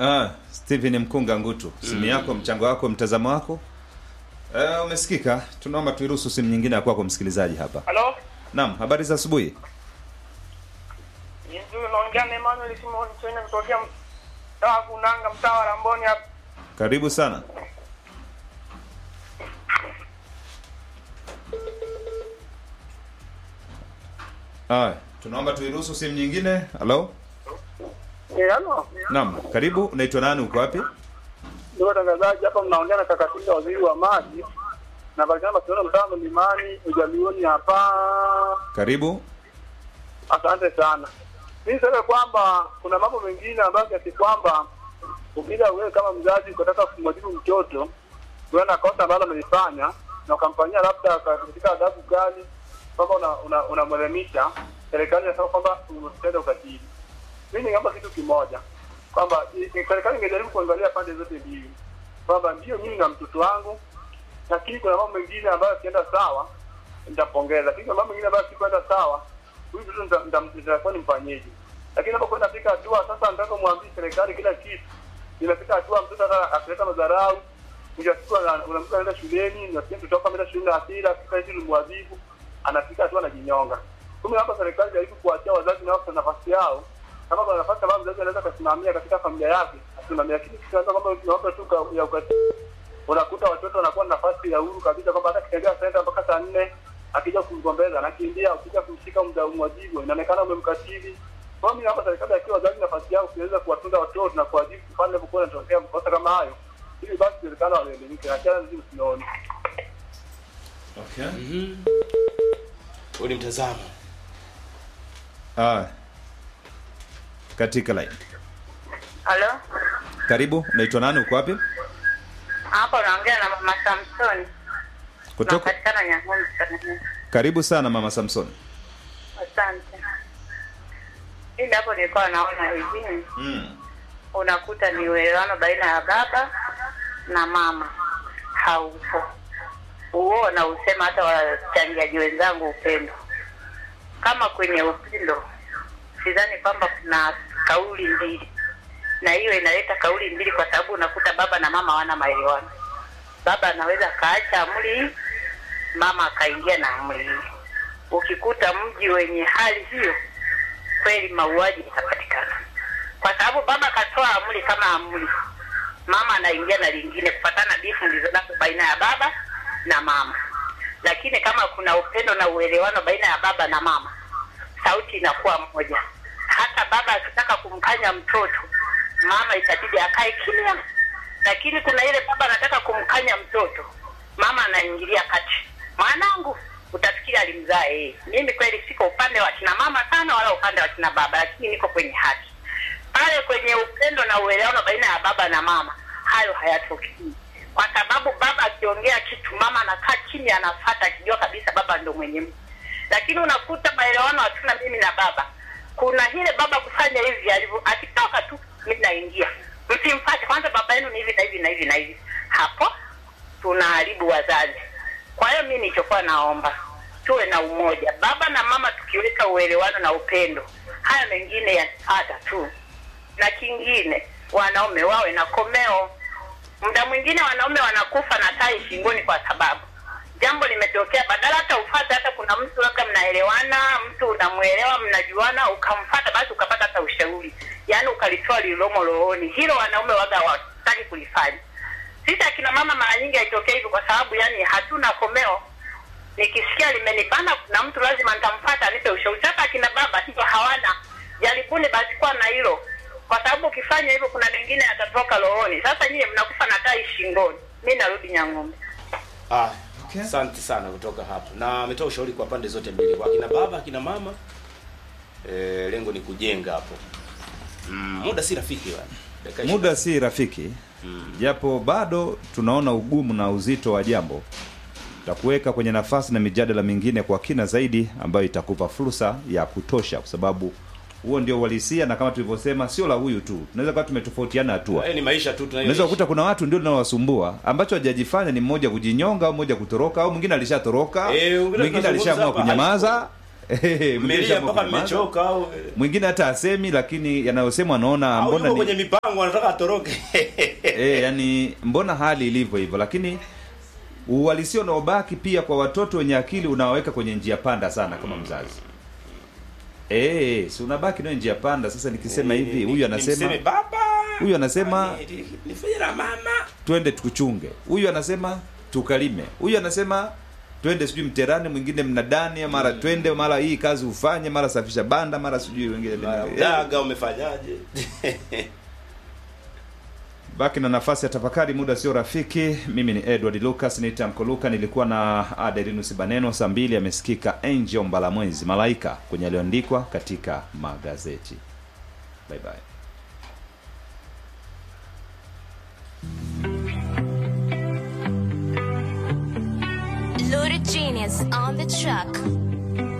Ah, Steven Mkunga Ngutu, simu yako, mchango wako, mtazamo wako uh, umesikika. Tunaomba tuiruhusu simu nyingine ya kwako msikilizaji hapa. Halo? Naam, habari za asubuhi. Yesu unaongea na Emmanuel Simon Chene kutokea mtaa wa Kunanga mtaa wa Ramboni hapa. Karibu sana. Haya, tunaomba tuiruhusu simu nyingine. Halo? Eh, halo. Naam, karibu. Unaitwa nani? Uko wapi? Ndio watangazaji hapa mnaongea na kaka Tinga waziri wa maji. Na patikana Barcelona mtaa wa Mlimani ujalioni hapa. Karibu. Asante sana. Mimi niseme kwamba kuna mambo mengine ambayo kiasi kwamba ukija wewe kama mzazi ukataka kumwadhibu mtoto wewe na kosa ambalo amelifanya na ukamfanyia labda katika adhabu kali kwamba unamwelimisha una, una unamwelimisha, serikali inasema kwamba umetenda ukatili. Mimi ningeomba kitu kimoja kwamba i- i- serikali ingejaribu kuangalia pande zote mbili kwamba ndio mimi na mtoto wangu, lakini kuna mambo mengine ambayo akienda sawa nitapongeza, lakini kuna mambo mengine ambayo sikwenda sawa, huyu mtoto nita- nita- nitakuwa nimfanyeje? Lakini napokwenda fika hatua sasa, nataka mwambie serikali kila kitu, inafika hatua mtoto hata akileta madharau mwisho wa siku ana- unamkuta anaenda shuleni, nasikia mtoto wako ameenda shuleni na hasira, akifika hivi nimwadhibu, anafika hatua anajinyonga. Kumbe hapa serikali jaribu kuachia wazazi nao kwa nafasi yao, kama kuna nafasi ambayo mzazi anaweza akasimamia katika familia yake, asimamia. Lakini tukianza kwamba tunawapa tu ka- ya ukatili, unakuta watoto wanakuwa na nafasi ya uhuru kabisa, kwamba hata kitembea senta mpaka saa nne akija kumgombeza anakimbia, ukija kumshika mda umwajibu, inaonekana umemkatili. Kwa hiyo mimi hapa serikali akiwa wazazi nafasi yao kuweza kuwatunza watoto na kuwajibu pale inapokuwa inatokea makosa kama hayo, ili basi serikali waelimike, na tena sisi tunaona Okay. Huo ni mtazamo. Ah. Katika line. Halo, Karibu. Unaitwa nani? Uko wapi? hapa unaongea na mama Samson. Kutoka. Napatikana Nyang'humbi Tanzania. Karibu sana mama Samson. Asante. Mimi hapo nilikuwa naona hivi, Mm. unakuta ni uelewano baina ya baba na mama haupo. Huo nausema hata wachangiaji wenzangu upendo. Kama kwenye upendo, sidhani kwamba kuna kauli mbili, na hiyo inaleta kauli mbili kwa sababu unakuta baba na mama hawana maelewano. Baba anaweza akaacha amri hii, mama akaingia na amri hii. Ukikuta mji wenye hali hiyo, kweli mauaji yatapatikana, kwa sababu baba katoa amri kama amri, mama anaingia na lingine kufatana bifu ndizonazo baina ya baba na mama. Lakini kama kuna upendo na uelewano baina ya baba na mama, sauti inakuwa moja. Hata baba akitaka kumkanya mtoto, mama itabidi akae kimya, lakini kuna ile baba anataka kumkanya mtoto, mama anaingilia kati, mwanangu, utafikiri alimzaa yeye. Mimi kweli siko upande wa kina mama sana, wala upande wa kina baba, lakini niko kwenye haki pale kwenye upendo na uelewano baina ya baba na mama, hayo hayatokii, kwa sababu baba akiongea kitu, mama anakaa chini, anafata akijua kabisa baba ndo mwenye mtu. Lakini unakuta maelewano hatuna mimi na baba, kuna ile baba kufanya hivi alivyo, akitoka tu mimi naingia, msimfate kwanza, baba yenu ni hivi na hivi na hivi na hivi. Hapo tunaharibu wazazi. Kwa hiyo mimi nilichokuwa naomba tuwe na umoja, baba na mama, tukiweka uelewano na upendo, haya mengine yatapata tu na kingine wanaume wawe na komeo. Muda mwingine wanaume wanakufa na tai shingoni kwa sababu jambo limetokea, badala hata ufate, hata kuna mtu labda mnaelewana, mtu unamwelewa, mnajuana, ukamfata, basi ukapata hata ushauri, yaani ukalitoa lililomo rohoni. Hilo wanaume waga hawataki kulifanya. Sisi akina mama mara nyingi haitokea hivyo, kwa sababu yani hatuna komeo. Nikisikia limenibana, kuna mtu lazima nitamfuata anipe ushauri. Sasa akina baba hivyo hawana, jaribuni basi kuwa na hilo, kwa sababu ukifanya hivyo kuna mengine yatatoka rohoni. Sasa nyie mnakufa na tai shingoni. Mi narudi Nyang'humbi. Ah, Okay. asante sana kutoka hapo. Na ametoa ushauri kwa pande zote mbili, kwa kina baba, akina mama. E, lengo ni kujenga hapo. Mm, muda si rafiki bwana. Dakika Muda si rafiki, japo bado tunaona ugumu na uzito wa jambo. Tutakuweka kwenye nafasi na mijadala mingine kwa kina zaidi, ambayo itakupa fursa ya kutosha, kwa sababu huo ndio uhalisia, na kama tulivyosema, sio la huyu tu, tunaweza kuwa tumetofautiana hatua. Eh, ni maisha tu Unaweza tunayoishi. kukuta kuna watu ndio linawasumbua ambacho hajajifanya ni mmoja kujinyonga au mmoja kutoroka au mwingine alishatoroka, Eh, wengine mwingine tunazungumza alishaamua hapa, kunyamaza. mwingine Mmelia shaamua mpaka kunyamaza. mmechoka au mwingine hata asemi lakini yanayosemwa anaona au mbona yuko ni, kwenye mipango anataka atoroke. e, yani mbona hali ilivyo hivyo lakini uhalisia unaobaki pia kwa watoto wenye akili unawaweka kwenye njia panda sana kama mzazi e, si unabaki nayo njia panda sasa nikisema hivi Ni- huyu ni- anasema nimseme baba. huyu anasema Ni- ni- nifanye na mama. twende tukuchunge huyu anasema tukalime huyu anasema twende sijui mterani mwingine mnadani mara twende mara hii kazi ufanye mara safisha banda mara sijui wengine Mara Udaga umefanyaje? baki na nafasi ya tafakari muda sio rafiki mimi ni edward lucas niita mkoluka nilikuwa na aderinus baneno saa mbili amesikika angel mbalamwezi malaika kwenye aliyoandikwa katika magazeti bye bye Loaded genius on the truck.